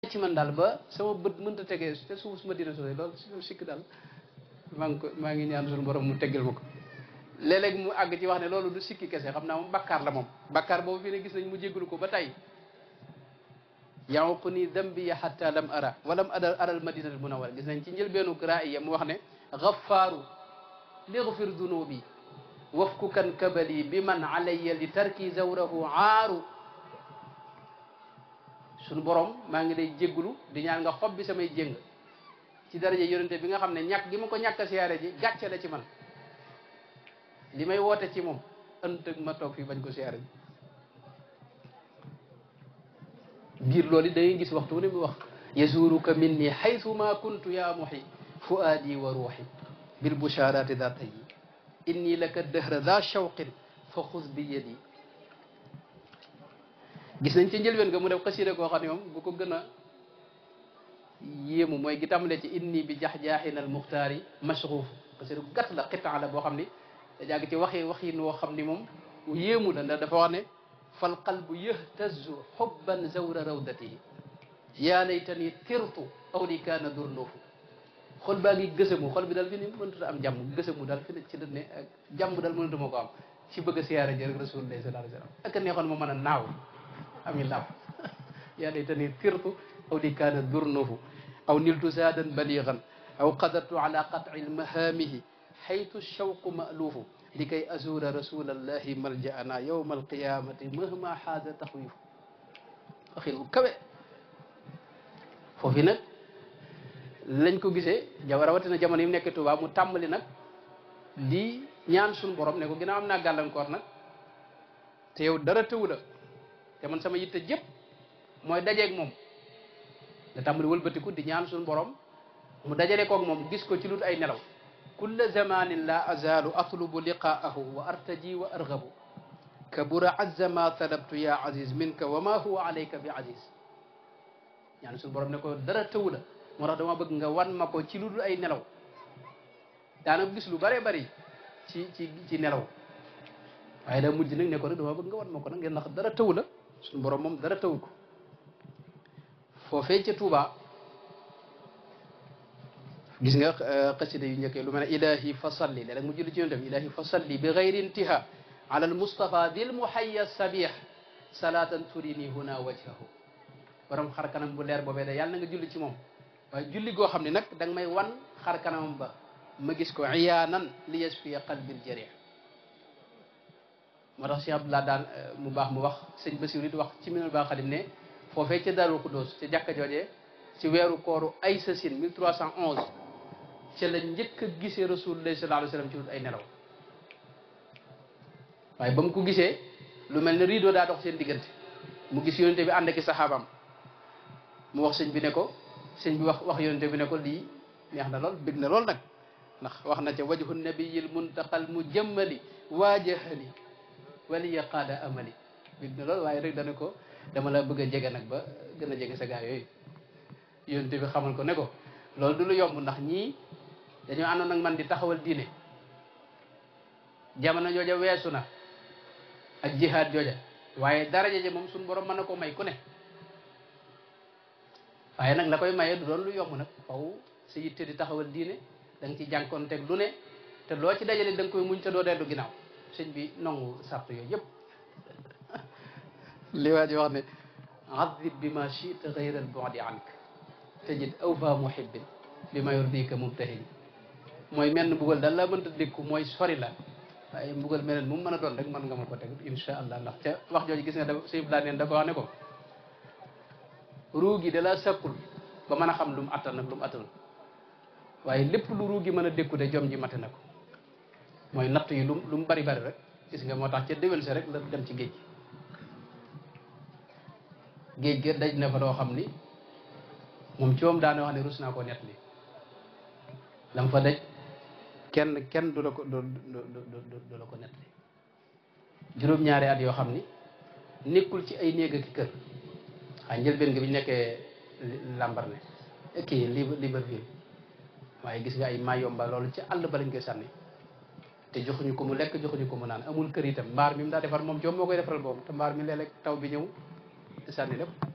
ci man daal ba sama bët mënta tegee te suuf su ma dina sore loolu loolu sikk daal maa ngi ko maa ngi ñaan suñu borom mu teggal ma ko léeg-léeg mu àgg ci wax ne loolu du sikki kese xam naa moom bakkaar la moom bakkaar boobu fii ne gis nañ mu jéggalu ko ba tey yanqu ni dambiya hatta lam ara walam ada aral madinatul munawwara gis nañ ci njëlbeenu raaya mu wax ne gaffaaru ligfir dunubi wafku kan kabali bi man alayya li tarki zawrahu aaru suñu borom maa ngi lay jéggulu di ñaan nga xob bi samay jéng ci daraja yonente bi nga xam ne ñàkk gi ma ko ñàkk a siyaare ji gàcce la ci man li may woote ci moom ëntëg ma toog fii bañ ko siyaare ji biir loolu da ngay gis waxtu wu ne mu wax yazuruka minni haythu ma kuntu ya muhi fuaadi wa ruuxi bil busharati da tayi inni laka dëhra da shawqin fa xuz bi yadi gis nañ ci njëlbeen nga mu def xasida koo xam ne moom bu ko gën a yéemu mooy gi tàmbalee ci inni bi jax-jaaxin al muxtaari mashruuf xasida gu gàtt la xitaa la boo xam ni da jàgg ci waxi waxin woo xam ni moom yéemu la ndax dafa wax ne fal qalbu yahtazu xubban zawra rawdatihi yaa laytani tirtu aw li kaana durnuufu xol baa ngi gësamu xol bi daal fi ni mënut a am jàmm gësamu daal fi ne ci la ne ak jàmm daal mënatu ma ko am ci bëgg a siyaare ji rek rasulullah sallallahu alayhi wa sallam ak neexoon ma mën a naaw ami laaw yaa laytani tirtu aw li kaana durnuufu aw niltu zaadan baligan aw qadartu ala qat'i lmahaamihi xaytu shawqu ma'luufu likay azura rasulallahi maljaana yawma alqiyamati mahma xaada taxwiifu waxin bu kawe foofu nag lañ ko gisee jaw rawatina jamono yi mu nekk Tuubaa mu tàmbali nag di ñaan suñu borom ne ko ginnaaw am naa gàllankoor nag te yow dara tëwu la te man sama yitte jëpp mooy dajeeg moom nga tàmbali wëlbatiku di ñaan suñu borom mu dajale koog moom gis ko ci lut ay nelaw kulla zamanin la azalu atlubu liqaahu wa artaji wa argabu kabura azza ma talabtu ya aziz minka wa ma huwa alayka bi aziz ñaan suñu borom ne ko dara tëwu la moo tax dama bëgg nga wan ma ko ci lu dul ay nelaw daanaka gis lu bëree bëri ci ci ci nelaw waaye da mujj nag ne ko nag dama bëgg nga wan ma ko nag ngeen ndax dara tëwu la suñu borom moom dara tëwu ko foofee ca Tuuba gis nga xasida yu njëkkee lu mel ne ilahi fa salli léeg-léeg mu julli ci yonent bi ilahi fa salli bi gayri intiha ala al mustafa dil muhayya sabih salatan turini huna wajhahu borom xar kanam bu leer boobee de yàlla na nga julli ci moom waaye julli goo xam ne nag da nga may wan xar kanamam ba ma gis ko iyaanan li yasfiya qalbil jarih moo tax Cheikh Abdoulaye daan mu baax mu wax sëñ Basiru it wax ci minul baax xadim ne foofee ca Daaru Xuddoos ca jàkka joojee ci weeru kooru ay sasin 1311 ca la njëkk a gisee rasulullah sallallahu alayhi wa sallam ci wut ay nelaw waaye ba mu ko gisee lu mel ne rideau daa dox seen diggante mu gis yonente bi ànd ak i saxaabaam mu wax sëñ bi ne ko sëñ bi wax wax yonente bi ne ko lii neex na lool bég na lool nag ndax wax na ca wajhu nabiyil muntaqal mujammali waajahani waliya qaada amali bég na lool waaye rek dana ko dama la bëgg a jege nag ba gën a jege sa gaa yooyu yonente bi xamal ko ne ko loolu du lu yomb ndax ñii dañoo àndoon nag man di taxawal diine jamono jooja weesu na ak jihaad jooja waaye daraja ja moom suñu borom mën na ko may ku ne waaye nag la koy maye du doon lu yomb nag faw sa yitte di taxawal diine da nga ci jànkoonteeg lu ne te loo ci dajale da nga koy muñ te doo dellu ginnaaw sëñ bi nongu sart yooyu yëpp li waa ji wax ne adib bi ma chita gayra al bu'di ank tajid awfa muhibbin bi ma yurdika mubtahin mooy menn mbugal daal laa mënta dékku mooy sori la waaye mbugal meneen mu mën a doon rek mën nga ma ko teg insha allah ndax ca wax jooju gis nga dafa sëñ laa neen dafa wax ne ko ruu gi da la sàkkul ba mën a xam lu mu attan ak lu mu attanul waaye lépp lu ruu gi mën a dékku de jom ji mate na ko mooy natt yi lu lu mu bari bari rek gis nga moo tax ca déwén sa rek la dem ci géej géej gi daj na fa doo xam ni moom ci moom daana wax ne rus naa koo nett li lam fa daj kenn kenn du la ko du du la ko nett li juróom-ñaari at yoo xam ni nekkul ci ay néeg ak kër xay njëlbeen nga bi ñu nekkee Lambaréné kii Libreville waaye gis nga ay Mayomba loolu ci àll ba lañ koy sànni te joxuñu ko mu lekk joxuñu ko mu naan amul kër itam mbaar mi mu daa defar moom joom moo koy defaral boobu te mbaar mi léeg-léeg taw bi ñëw sànni lépp